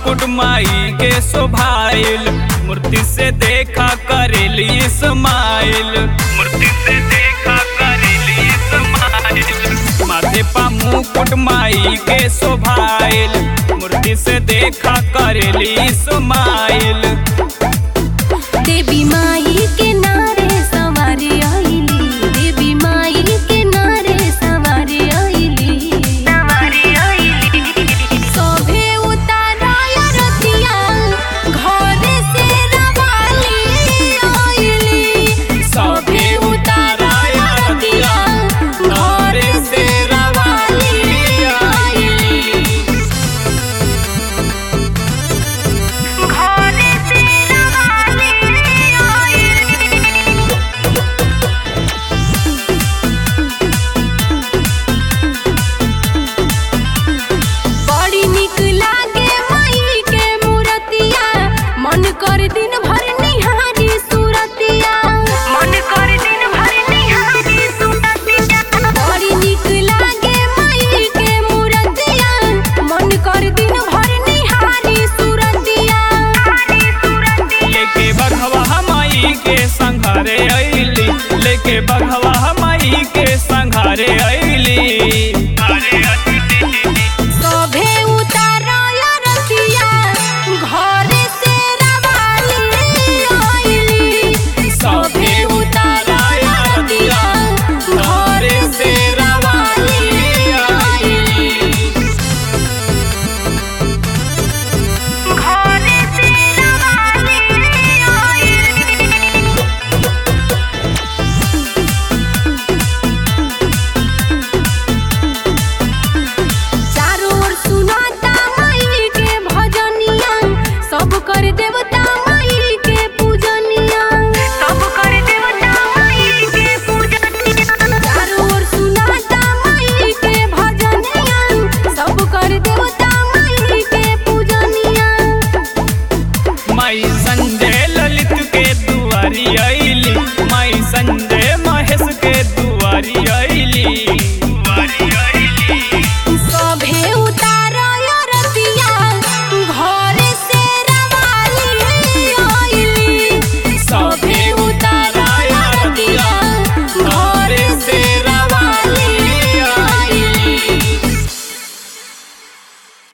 मुकुट माई के शोभाइल मूर्ति से देखा करेली स्माइल मूर्ति से देखा करेली स्माइल माथे पा मुकुट माई के शोभाइल मूर्ति से देखा करेली स्माइल देवी माई के नारे सवारी आइली देवी माई के नारे सवारी आइली सवारी आइली सोभे उताराय रतिया घरे से रवाली आइली सभे उताराय रतिया, घरे से रवाली आइली। घरे से रवाली आइली बड़ी निक लागे माई के मूरतिया मन कर दिन भर निहारी सूरतिया मन कर दिन भर निहारी सूरतिया बड़ी निक लागे माई के मूरतिया मन कर दिन भर निहारी सूरतिया लेके बघवा माई के संघरे अइली लेके बघवा